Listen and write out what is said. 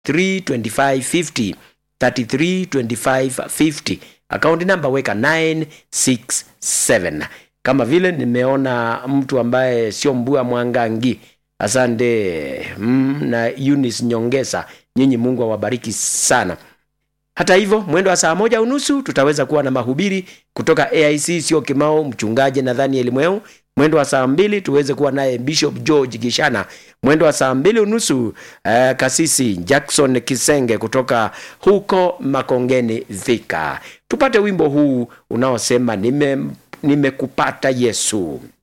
332550 332550 akaunti namba weka 967 kama vile nimeona mtu ambaye sio mbua mwangangi asante mm, na Eunice nyongesa nyinyi mungu awabariki sana hata hivyo mwendo wa saa moja unusu tutaweza kuwa na mahubiri kutoka aic sio kimao mchungaji nathaniel mweu mwendo wa saa mbili tuweze kuwa naye bishop george gishana mwendo wa saa mbili unusu uh, kasisi jackson kisenge kutoka huko makongeni dhika tupate wimbo huu unaosema nime nimekupata yesu